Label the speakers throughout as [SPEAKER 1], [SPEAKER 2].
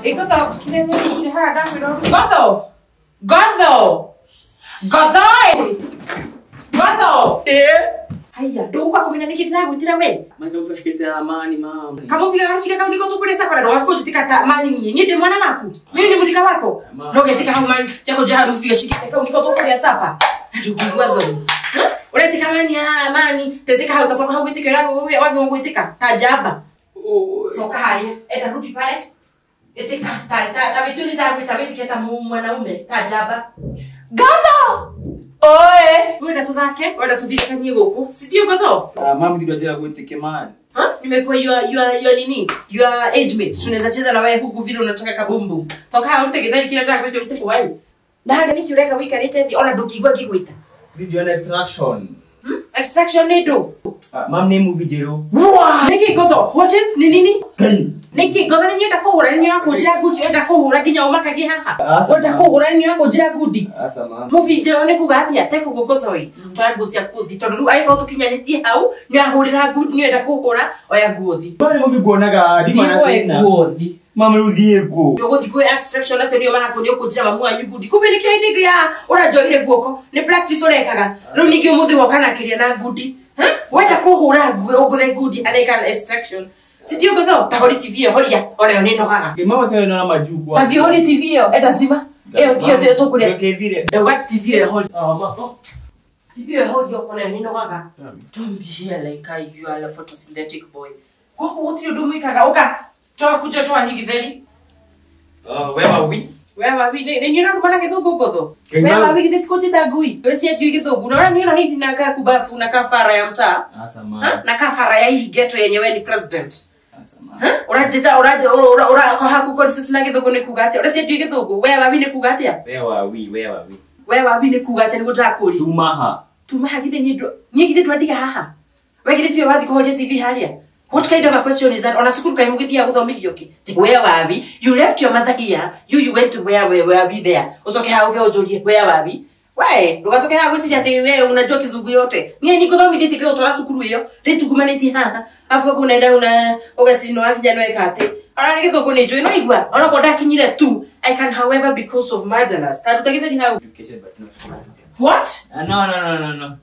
[SPEAKER 1] Ikotho kinene haha ndakwĩra Gotho Gotho Gotho Gotho Haya ndũgũka kũmenya nĩkĩ ndĩragwĩtĩra we
[SPEAKER 2] Maana mfashikete amani mama.
[SPEAKER 1] kamũbiga gacika kau nĩko tũkũrĩa sakora ndũgacoka njĩtĩka ta mani niĩ niĩ ndĩ mwana waku mimi nĩ mũthika wako
[SPEAKER 2] Ma.
[SPEAKER 1] no getika hau mani chako jaha mũbiga cikĩte kau nĩko tũkũrĩa sapa na ndũngĩigua thoni ũretika mani haha mani tetĩka hau tacoka hau gwĩtĩka wagĩrwo gwĩtĩka ta njamba
[SPEAKER 2] Oh.
[SPEAKER 1] soka haria enda rudi pale etika ta ta ta vitu ni tabu ta vitu kita mwanaume ta jaba gatho
[SPEAKER 2] Oe.
[SPEAKER 1] wenda tuthake wenda tuthirikanie guku si ndio gatho
[SPEAKER 2] Ah, mama ndio ajira gweteke man.
[SPEAKER 1] ha nimekuwa your your your nini your age mate tunaweza cheza na wewe huku vile unataka kabumbu toka hao utegethani kila taka kwetu uteko wai na hada niki ureka wikarite thi ona ndukigwa ngigwita
[SPEAKER 2] Video na extraction.
[SPEAKER 1] hmm? extraction ni ndo
[SPEAKER 2] Ah, mam ni movie jero.
[SPEAKER 1] niki gatho what is ni nini
[SPEAKER 2] Kai.
[SPEAKER 1] niki gatho ni nyenda kuhura ni yako njira guti enda kuhura nginya umakagi haha
[SPEAKER 2] Asa,
[SPEAKER 1] wenda
[SPEAKER 2] ma.
[SPEAKER 1] kuhura ni yako njira guti
[SPEAKER 2] Asa mama.
[SPEAKER 1] muvinjiro nä kuga atä ate kå gå gå thoi twa nguo cia kuthi tondå rä u agä korwo tå kinyanä hau nä ahå rä ra nä enda kå hå ra oya nguo thi
[SPEAKER 2] Mama ni movie kuonaga di mana
[SPEAKER 1] Thiĩ woe
[SPEAKER 2] tena.
[SPEAKER 1] nguo thi
[SPEAKER 2] Mama rudhie ko.
[SPEAKER 1] å gå thi kwä extraction acio nä o marakå nä å kå njä ra mamu wanyu ngundi kumbe nä kä o hindä ya å ranjoire guoko nä practice å rekaga rä u ningä å må thä woka na kä ria na ngundi Ha? wenda kå hå ra nguo å ngå the ngundi anaika extraction sindio ngå tho ta hori tv ä yo horia ona yo nä nogaga
[SPEAKER 2] Ke mama sasa na majukwa.
[SPEAKER 1] tathi hori tv ä yo enda cima ä yo tio tå kå rä a
[SPEAKER 2] Kethire.
[SPEAKER 1] ndauga tv ä yo hori
[SPEAKER 2] Ah, mama.
[SPEAKER 1] TV ĩyo ĩhorio ona nĩ nogaga don't be here like I, you are a photosynthetic boy gũkũ gũtirĩ ũndũ mwĩkaga ũka twakunja twahigitheri
[SPEAKER 2] Ah, wewe wi.
[SPEAKER 1] wewawi nĩ nyũraruma na gĩthũngũ ngũthũ
[SPEAKER 2] Ngai mau.
[SPEAKER 1] wewawi githĩ tikũnjĩta ngui ũrĩciatio gĩthũngũ naona niona hivi na kakubafu na kafara ya mtaa
[SPEAKER 2] Asa
[SPEAKER 1] Ha?
[SPEAKER 2] mama.
[SPEAKER 1] na kafara ya hii geto yenyewe ni president
[SPEAKER 2] Asa mama.
[SPEAKER 1] Ha? ũranjĩta ũrahaku confuse na gĩthũngũ nĩ kuga atĩa ũrĩciatio gĩthũngũ wewawi nĩ kuga atĩa
[SPEAKER 2] Wewe wi, wewe wi.
[SPEAKER 1] wewawi nĩ kuga atĩa nĩguo ndĩrakũria
[SPEAKER 2] Tumaha.
[SPEAKER 1] tuma hagithe nĩ ndũ niĩ githĩ twandiga haha wegithĩ tiwe wathi kũhoria tv harĩa what kind of a question is that ona cukuru kaĩ mũgĩthiaga gũthomithio kĩ ti where wabi you left your mother here you you went to where where where we there ucoke haha uge ũnjũrie where wabi we ndũgacoke haha gwĩciria atĩ we unajua kizungu yote niĩ nikũthomithĩtie kĩo twara cukuru ĩyo rĩtungumanĩtie haha afu hapo unaenda una ũgacino wakinya nĩweka atĩ ona nĩ gĩthũngũ nĩ njũĩ no igua ona ko ndakinyire tu i can however because of murderers taruta gĩtheri hau
[SPEAKER 2] Educated but not smart.
[SPEAKER 1] what
[SPEAKER 2] Ah, no, no, no, no, no.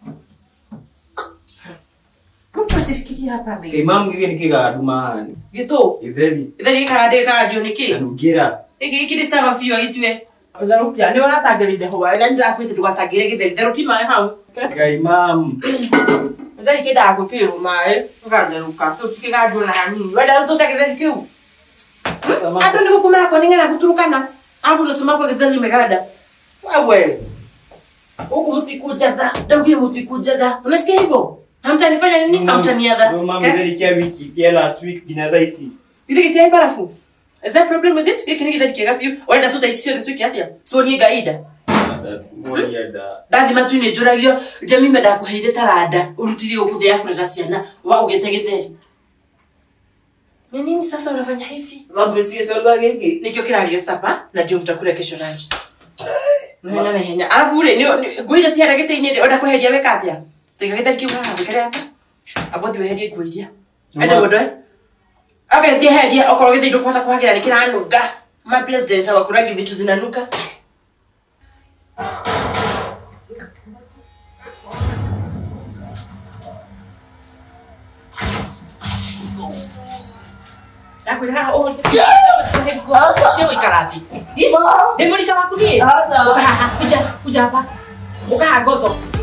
[SPEAKER 1] mtu asifikirie hapa mengi
[SPEAKER 2] Ke mam gige nikiga dumani.
[SPEAKER 1] gĩtũ
[SPEAKER 2] Itheri.
[SPEAKER 1] githeri gĩkaga ndĩkagandio nĩ kĩ
[SPEAKER 2] Kanugira.
[SPEAKER 1] gĩkĩ gĩkĩ nĩ cama biũ agĩtue therũkia nĩ waratangĩrĩire hwa na ndĩrakwĩte ndũgatangĩre gĩtheri therũki maĩ hau
[SPEAKER 2] Kai mam.
[SPEAKER 1] gĩtheri kĩndaga gwĩkĩrwo maĩ gĩgatherũka kĩu tikĩgandio na hanini wenda rĩu tũte gĩtheri kĩu andũ nĩ gũkũmakwo nĩ ng'ena gũturukana andũ nĩtũmakwo gĩtheri meganda wewe huku mtikujadha daugie mtikujadha unasikia hivyo hamtanifanya nini hamtaniadha
[SPEAKER 2] Ndio mam
[SPEAKER 1] Okay?
[SPEAKER 2] itheri kia wiki kia last week jina ici.
[SPEAKER 1] You think it's high barafu? Is there a problem with it? Gĩkĩ nĩ gĩtheri kĩega biũ wenda tũtaicio thĩ tũkĩathia tuonie gaida
[SPEAKER 2] Sasa tumoja da.
[SPEAKER 1] ndathima tu nĩ njũragio jamime ndakũheire taranda ũrutire ũkũthĩ ya kũrera ciana wa ũgĩte gĩtheri ni nini sasa unafanya hivi
[SPEAKER 2] Mambo si solwa gigi.
[SPEAKER 1] nikio kĩrario sapa na ndio mtakula kesho lunch nahenya nahenya alafu ule nĩ- nguo iria ciara gĩtĩ-inĩ ndĩ enda kweheria weka atĩa tiga gĩtheri kĩu haha wĩkare hapa abo thi weherie nguo iria ende ũndoe okay heria okorwo gĩthĩ ndũkũhota kũhagĩra nĩ kĩranunga ma president awakuragi vitu zinanuka ndakwĩra haha ũgũikara thĩ ndĩ mũrika waku niĩ
[SPEAKER 2] Asa.
[SPEAKER 1] ũka haha kuja kuja hapa ũka haha ngotho